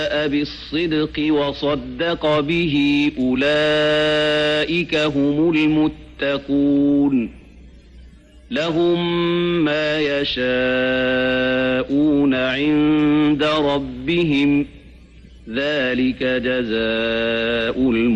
بالصدق وصدق به أولئك هم المتقون لهم ما يشاءون عند ربهم ذلك جزاء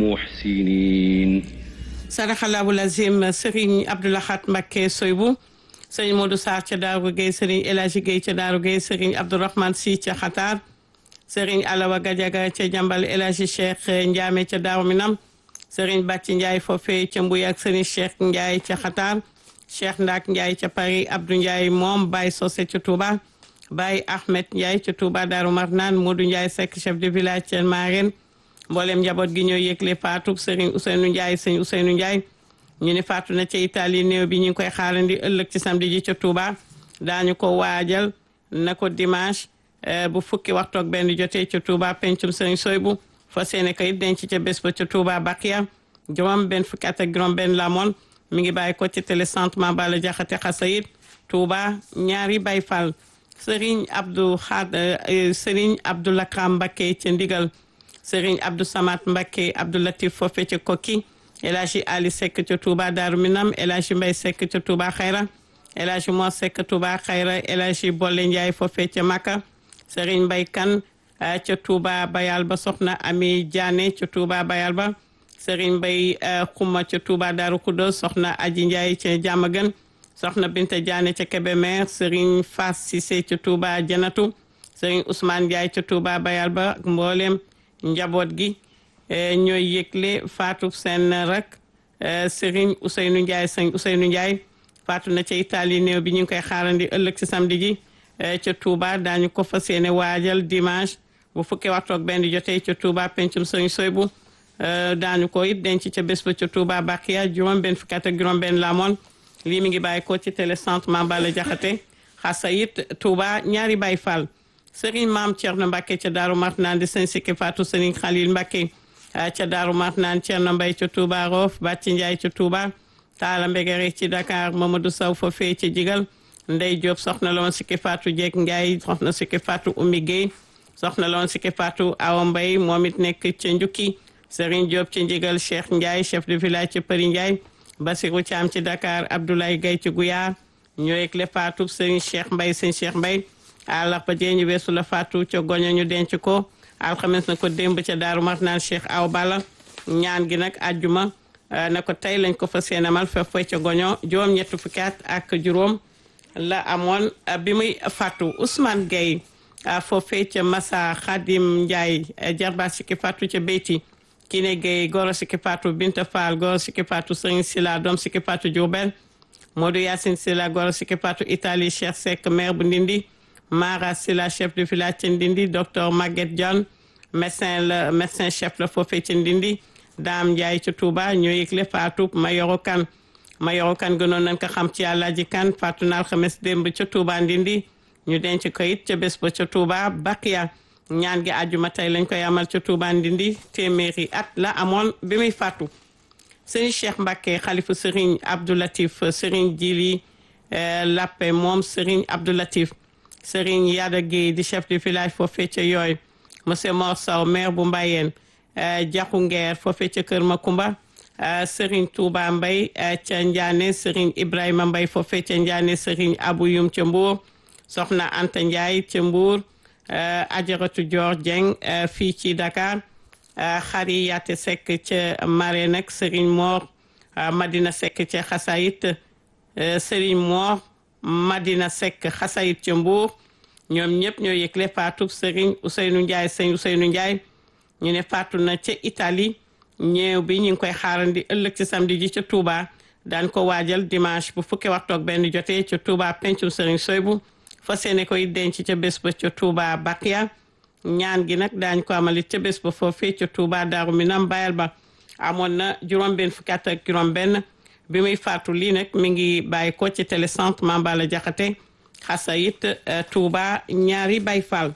المحسنين sadaxalaabu lazim Serigne Abdoulahat Mbacké Soybou Serigne Modou Sarr ca Daaru Gueye Serigne El Hadji Gueye ca Daaru Gueye Serigne Abdourahmane Sy ca Xataar Serigne Alawa Gadiaga ca Jambal El Hadji Cheikh Ndiame ca Daaru Minam Serigne Bàcci Ndiaye foofee ca Mbuy ak Serigne Cheikh Ndiaye ca Xataar Cheikh Ndak Ndiaye ca Paris Abdou Ndiaye moom Baye Socé ca Touba Baye Ahmed Ndiaye ca Touba Daaru Marnaan Modou Ndiaye Seck chef de village ca Marène mboolem njaboot gi ñoo yëgle faatu Serigne Ousseynou Ndiaye sëñ Ousseynou Ndiaye ñu ne faatu na ca Italie néew bi ñu ngi koy xaarandi ëllëg ci samedi ji ca Touba daañu ko waajal na ko dimanche bu fukki waxtu ak benn jotee ca Touba pencum Serigne Soybu fa seene kayit denc ca bés ba ca Touba Bakia juróom benn fukki at ak juróom benn la moon mi ngi bàyyi ko ci télécentre Mambala Jaxate Xasayid Touba ñaari Baye Fall Serigne Abdou Khad Serigne Abdou Lakram Mbacké ca Ndigal Serigne Abdou Samad Mbacké Abdou Latif foofe ca Kokki El Hadji Ali Seck ca Touba Darou Minam El Hadji Mbaye Seck ca Touba Xayra El Hadji Mor Seck Touba Xayra El Hadji Bolle Ndiaye foofe ca Makka Serigne Mbaye Kane ca Touba Bayal ba soxna Ami Diané ca Touba Bayal ba Serigne Mbaye Xuma ca Touba Darou Khoudoss soxna Aji Ndiaye ca Diamaguène soxna Binta Diané ca Kébémer Serigne Fass Cissé ca Touba Janatu Serigne Ousmane Ndiaye ca Touba Bayal ba ak mboolem njaboot gi ñooy yëgle faatu seen rak Serigne Ousseynou Ndiaye sëñ Ousseynou Ndiaye faatu na ca Italie néew bi ñu ngi koy xaarandi ëllëg ci samedi ji ca Touba daañu ko fas yéene waajal dimanche bu fukki waxtu ak benn jotee ca Touba pencum sëñ Soybu daañu ko it denc ca bés ba ca Touba Bakia juróom benn fukki at ak juróom benn la moon lii mi ngi bàyyi ko ci télécentre Mambala Jaxate xasa it Touba ñaari Baye Fall Serigne Maam Thierno Mbacké ca Daaru Marnaan di sëñ Sikki Fatou Serigne Khalil Mbacké ca Daaru Marnaan Thierno Mbaye ca Touba Rof Bàcci Ndiaye ca Touba Taala Mbegere ci Dakar Mamadou Sow foofee ca Jigal Ndey Diop soxna la woon Sikki Fatou Jeeg Ndiaye soxna Sikki Fatou Oumy Guèye soxna la woon Sikki Fatou Awa Mbaye moom it nekk ca Njukki Serigne Diop ci Jigal Cheikh Ndiaye chef de village ca Përi Ndiaye Basirou Thiam ci Dakar Abdoulaye Gaye ci Gouyaar ñoo yëgle Fatou Serigne Cheikh Mbaye sëñ Cheikh Mbaye àllarba jee ñu weesu la faatu ca goño ñu denc ko alxames na ko démb ca daaru marnaan cheikh aw bala ñaan gi nag àjjuma na ko tey lañ ko fa seenamal fa fay ca goño juróom ñetti fukki at ak juróom la amoon bi muy faatu Ousmane Gueye foofee ca Massa Khadim Ndiaye jarba sikki faatu ca Beyti Kine Gueye goro sikki faatu Binta Fall goro sikki faatu Serigne Sila doom sikki faatu Diourbel Modou Yacine Sila goro sikki faatu Italie Cheikh Seck maire bu Ndindi Mara Sila chef de village ca Ndindi docteur Maguette John médecin la médecin chef la foofee ca Ndindi Dame Ndiaye ca Touba ñoo yëgle faatu Mayoro Kan Mayoro Kan gënoon nañ ko xam ci Alaaji Kan faatu na alxames démb ca Touba Ndindi ñu denc ko it ca bés ba ca Touba Bakiya ñaan gi àjjuma tey lañ koy amal ca Touba Ndindi téeméeri at la amoon bi muy faatu Serigne Cheikh Mbacké xalifu Serigne Abdou Latif Serigne Jili Lappe moom Serigne Abdou Latif Serigne Yada Guèye di chef de village foofee ca yooyu monsieur Mor Sow maire bu Mbayeen Jaxu Ngeer foofee ca Kër Makumba Serigne Touba Mbay ca Ndiané Serigne Ibrahima Mbay foofee ca Ndiané Serigne Abou Yum ca Mbour Soxna Anta Ndiaye ca Mbour Ajaratu Dior Dieng fii ci Dakar Xari Yaate Seck ca Mare nag Serigne Mor Madina Seck ca Xasayit Serigne Mor Madina Seck xasayit ca Mbuur ñoom ñëpp ñoo yëgle faatu Serigne Ousseynou Ndiaye sëñ Ousseynou Ndiaye ñu ne faatu na ca Italie ñeew bi ñu ngi koy xaarandi ëllëg ci samedi ji ca Touba daan ko waajal dimanche bu fukki waxtu ak benn jotee ca Touba pencum Serigne Soybu fa seene koy denc ca bés ba ca Touba Bakia ñaan gi nag daañ ko amalit ca bés ba foofee ca Touba Daaru Minam bayal ba amoon na juróom-benn fukki at ak juróom-benn bi muy faatu lii nag mi ngi bàyyi ko ci télécentre Mambala Jaxate xasayit Touba ñaari Baay Fall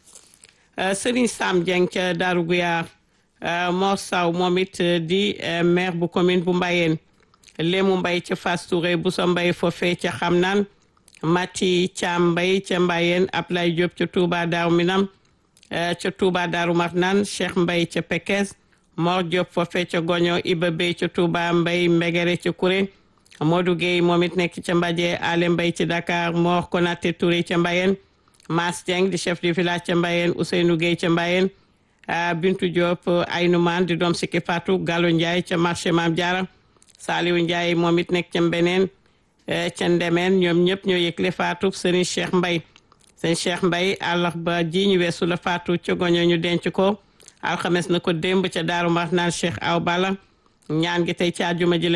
Serigne Sam Dieng ca Daaru Guyaar Mor Saw moom it di maire bu commune bu Mbayeen Lému Mbay ca Fass Touré bu sa mbay foofee ca xam naan Mati Thiam Mbay ca Mbayeen Ablaye Diop ca Touba Daaru Minam ca Touba Darou Marnane Cheikh Mbay ca Pekes Mor Diop foofe ca Goño Iba Bey ca Touba Mbay Mbegere ca Kuré Modou Gueye moom it nekk ca Mbadje Ale Mbay ci Dakar Mor Konaté Touré ca Mbayeen Mas Dieng di chef du village ca Mbayeen Ousseynou Gueye ca Mbayeen Bintu Diop Aynoumane di doom sikki Fatou Gallo Ndiaye ca marché Mam Diara Saliou Ndiaye moom it nekk ca Mbeneen ca Ndemeen ñoom ñëpp ñoo yëgle Fatou Serigne Cheikh Mbay sëñ Cheikh Mbay àllarba ji ñu weesu la Fatou ca Goño ñu denc ko alxames na ko démb ca Daaru Marnaan Cheikh Aw Bala ñaan gi tey ci àjjuma ji